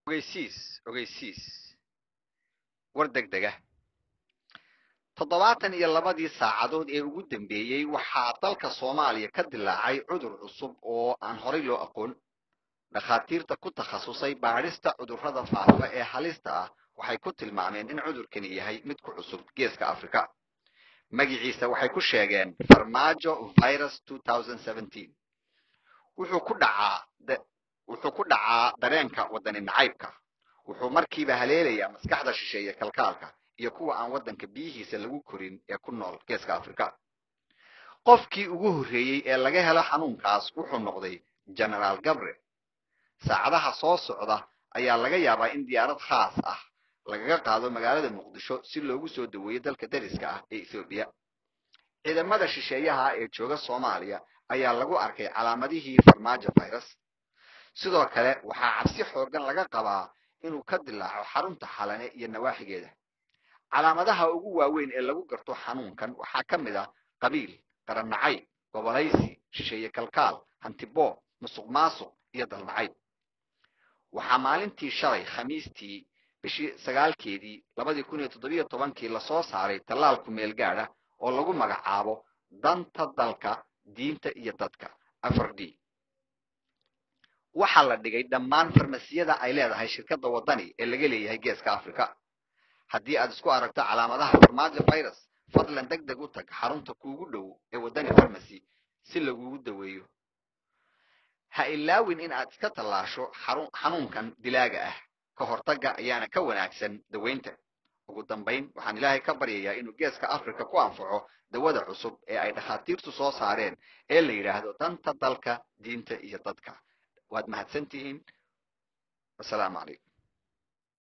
ogeysiis ogeysiis war degdega toddobaatan iyo labadii saacadood ee ugu dambeeyey waxaa dalka soomaaliya ka dilaacay cudur cusub oo aan horay loo aqoon dhakhaatiirta ku takhasusay baadhista cudurrada faafa ee halista ah waxay ku tilmaameen in cudurkani yahay mid ku cusub geeska africa magiciisa waxay ku sheegeen farmaajo virus wuxuu ku dhacaa wuxuu ku dhacaa dareenka wadani nacaybka wuxuu markiiba haleelayaa maskaxda shisheeye kalkaalka iyo kuwa aan waddanka biyihiisa lagu korin ee ku nool geeska africa qofkii ugu horreeyey ee laga helo xanuunkaas wuxuu noqday genaraal gabre saacadaha soo socda ayaa laga yaabaa in diyaarad khaas ah lagaga qaado magaalada muqdisho si loogu soo daweeyo dalka dariska ah ee ethoobiya ciidamada shisheeyaha ee jooga soomaaliya ayaa lagu arkay calaamadihii farmaajo virus sidoo kale waxaa cabsi xoogan laga qabaa inuu ka dilaaco xarunta xalane iyo nawaaxigeeda calaamadaha ugu waaweyn ee lagu garto xanuunkan waxaa ka mid ah qabiil qarannacayb gobolaysi shisheeye kalkaal hantiboob musuq maasuq iyo dalnacayb waxaa maalintii shalay khamiistii bishii sagaalkeedii labadii kun iyo toddobiyo tobankii lasoo saaray tallaalku meel gaadha oo lagu magacaabo danta dalka diinta iyo dadka afar d waxaa la dhigay dhammaan farmasiyada ay leedahay shirkadda waddani ee laga leeyahay geeska africa haddii aad isku aragto calaamadaha farmaajo virus fadlan deg deg u tag xarunta kuugu dhow ee waddani farmasy si lagugu daweeyo ha ilaawin in aad iska tallaasho xanuunkan dilaaga ah ka hortagga ayaana ka wanaagsan dawaynta ugu dambayn waxaan ilaahay ka baryayaa inuu geeska africa ku anfaco dawada cusub ee ay dhakhaatiirtu soo saareen ee la yidhaahdo danta dalka diinta iyo dadka waad mahadsan tihiin wasalaamu calaykum